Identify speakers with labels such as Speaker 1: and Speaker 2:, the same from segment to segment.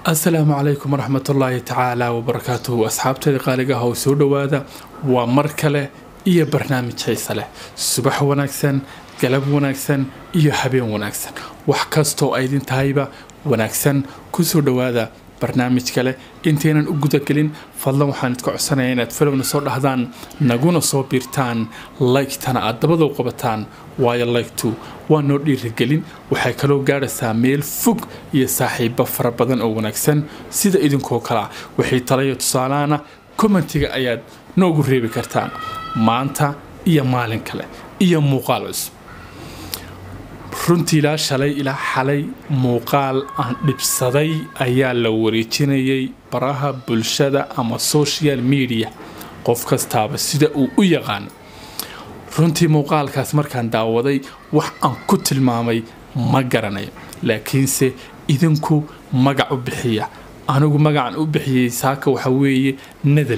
Speaker 1: asalaamu calaykum waraxmatullaahi tacaala wabarakaatuhu asxaabteeda qaaliga ah oo soo dhowaada waa mar kale iyo barnaamij xiise leh subax wanaagsan galab wanaagsan iyo habeen wanaagsan wax kastoo aydin tahayba wanaagsan kusoo dhowaada barnaamij kale intaynan u gudagelin fadlan waxaan idka codsanaya inaad filowna soo dhahdaan naguna soo biirtaan laygtana aad dabadow qabataan waayo laygtu waa noo dhiirigelin waxay kaloo gaadhaysaa meel fog iyo saaxiibo fara badan oo wanaagsan sida idinkoo kalea wixii talayo tusaalaana kommentiga ayaad noogu reebi kartaan maanta iyo maalin kale iyo muuqaal cusub runtii ilaa shalay ilaa xalay muuqaal aan dhibsaday ayaa la wareejinayay baraha bulshada ama social media qof kastaaba sida uu u yaqaano runtii muuqaalkaas markaan daawaday wax aan ku tilmaamay ma garanayo laakiinse idinku magac u bixiya anigu magacan u bixiyey saaka waxa weeye nadal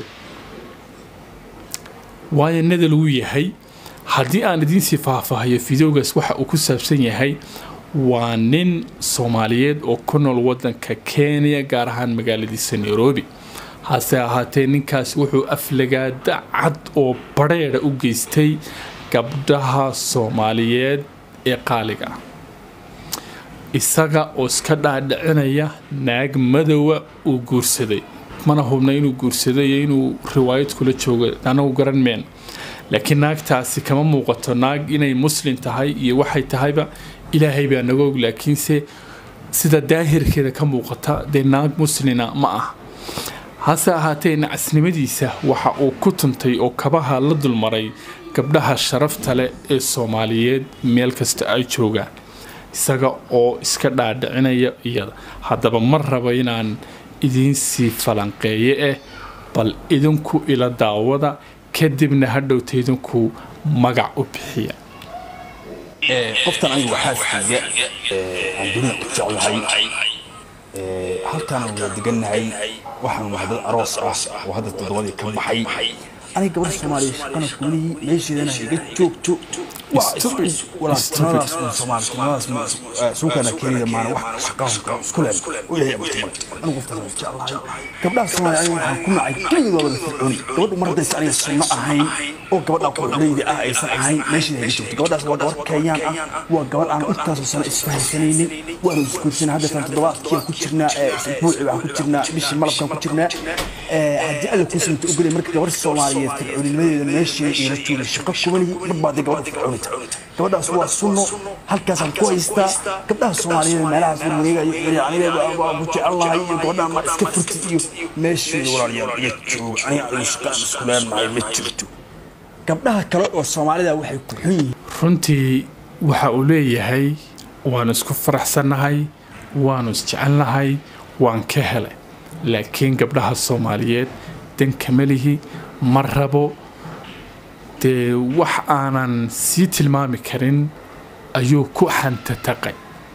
Speaker 1: waayo nadal wuu yahay haddii aan idiinsii faahfaahayo fideogaas waxa uu ku saabsan yahay waa nin soomaaliyeed oo ku nool wadanka kenya gaar ahaan magaaladiisa nairobi hase ahaatee ninkaas wuxuu aflagaada cad oo badheedha u geystay gabdhaha soomaaliyeed ee qaaliga ah isaga oo iska dhaadhicinaya naag madowa uu guursaday mana hubna inuu guursaday iyo inuu riwaayad kula joogo anagu garan meen laakiin naagtaasi kama muuqato naag inay muslim tahay iyo waxay tahayba ilaahay baa naga og laakiinse sida daahirkeeda ka muuqata dee naag muslina ma ah hase ahaatee nacasnimadiisa waxa uu ku tuntay oo kabaha la dulmaray gabdhaha sharafta leh ee soomaaliyeed meel kasta ay joogaan isaga oo iska dhaadhicinaya iyada haddaba ma rabo inaan idiinsii falanqeeye eh bal idinku ila daawada kadibna hadhowta idinku magac u bixiya
Speaker 2: qoftan anigu waxaaskayga aan dunida ku jeclahay halkaana wada degannahay waxaan nahay dad aroos ah oo hadda toddobadii ka baxay aniga gabadha soomaaliya shaqana kuulihii meesheedana iga joogto suukaana keenida maana wax shaqaanka isku leen u ilaahay abarta anigu qoftaas waan jeclahay gabdhaha soomaaliya aniga waxaan ku nacay keligooda la fircooni gabadhu mar haddaysa aniga sunno ahayn oo gabadha quruxleyda ah aysan ahayn meesheeda iga joogto gabadhaas waa gabar kenyaan ah waa gabar aan intaasoo sano isfahansanaynin waanu isguursanay haddatan toddobaadkiiaan ku jirnaa isbuuci waxaan ku jirnaa bishii malabkaan ku jirnaa haddii alla kuu sinta ogolay marka gabar soomaaliyeed fircooninimadeeda meesheeda iila joogay shaqo kubanihi marbaadee gabadha fircoonita gabadhaas waa sunno halkaasaan ku haystaa gabdhaha soomaaliyeed meelahaas warwareegayo aniga waa ku jecelnahay iyo gabadhaan ma iska furtid iyo meesheeda walaalayaal iga jooga aniga anigu shaqaan isku leenahay ma jirto gabdhaha kale oo soomaalida waxay ku xun yihiin
Speaker 1: runtii waxa uu leeyahay waanu isku faraxsannahay waanu isjecelnahay waan ka helay laakiin gabdhaha soomaaliyeed dankama lihi ma rabo dee wax aanan sii tilmaami karin ayuu ku xantataqay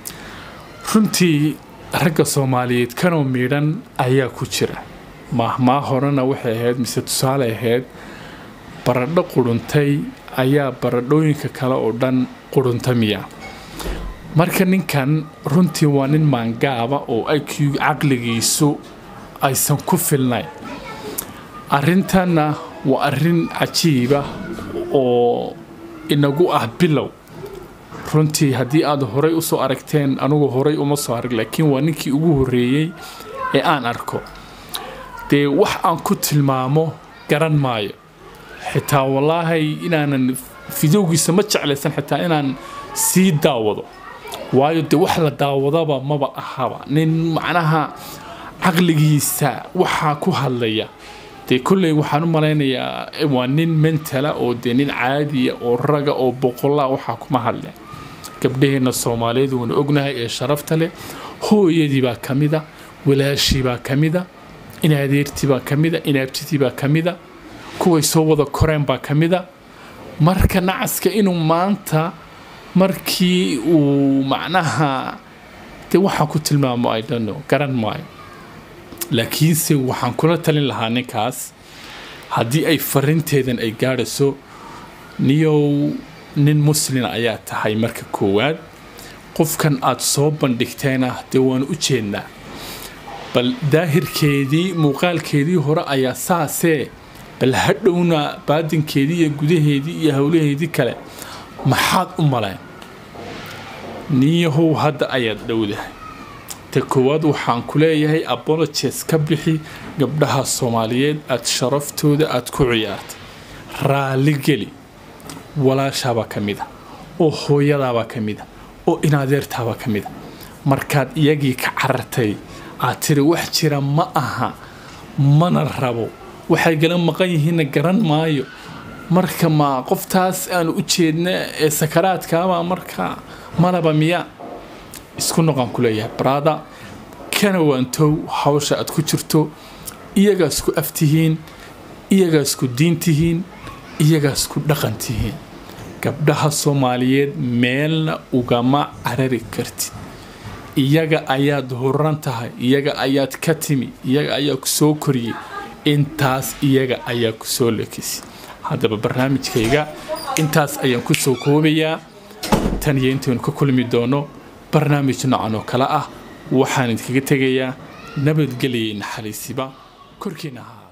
Speaker 1: runtii ragga soomaaliyeed kanoo miidhan ayaa ku jira maahmaa horena waxay ahayd mise tusaale ahayd baradho quruntay ayaa baradhooyinka kale oo dhan quruntamiya marka ninkan runtii waa nin maangaaba oo iq caqligiisu aysan ku filnayn arrintanna waa arrin cajiiba oo inagu ah bilow runtii haddii aad horay usoo aragteen anugu horay uma soo arag laakiin waa ninkii ugu horreeyey ee aan arko dee wax aan ku tilmaamo garan maayo xitaa wallaahi inaanan fidowgiisa ma jeclaysan xitaa inaan sii daawado waayo dee wax la daawadaba maba ahaba nin macnaha caqligiisa waxaa ku hadlaya dee kolley waxaan u malaynayaa waa nin mentala oo dee nin caadiya oo raga oo boqollaa waxaa kuma hadleen gabdhaheenna soomaaliyeed waanu ognahay ee sharafta leh hooyadii baa ka mida walaashii baa ka mida inadeertii baa ka mida inaabtidii baa ka mida kuway soo wada koreen baa ka mida marka nacaska inuu maanta markii uu macnaha dee waxaan ku tilmaamo i don't know garan maayo laakiinse waxaan kula talin lahaa ninkaas haddii ay farinteedan ay gaadhayso niyow nin muslina ayaa tahay marka koowaad qofkan aad soo bandhigteena dee waanu u jeednaa bal daahirkeedii muuqaalkeedii hore ayaa saasee bal hadhowna baadinkeedii iyo gudaheedii iyo howlaheedii kale maxaad u maleen niyahow hadda ayaad dhowdahay ta koowaad waxaan ku leeyahay abologes ka bixi gabdhaha soomaaliyeed aad sharaftooda aad ku ciyaartay raalligeli walaashaabaa ka mid a oo hooyadaabaa ka mid a oo inadeertaabaa ka mid a markaad iyagii ka carartay aad tiri wax jira ma aha mana rabo waxay gala maqan yihiinna garan maayo marka ma qoftaas aanu u jeedna ee sakaraadkaabaa marka malaba miya isku noqon ku leeyahay brada kana waantow hawsha aad ku jirto iyagaa isku aftihiin iyagaa isku diintihiin iyagaa isku dhaqan tihiin gabdhaha soomaaliyeed meelna ugama carari kartid iyaga ayaad horan tahay iyaga ayaad ka timi iyaga ayaa ku soo koriyey intaas iyaga ayaa ku soo lekisay haddaba barnaamijkayga intaas ayaan ku soo koobayaa tan iyo intaynu ka kulmi doono barnaamij noocan oo kale ah waxaan idinkaga tegayaa nabadgeliyay naxariisiba korkiina ahaa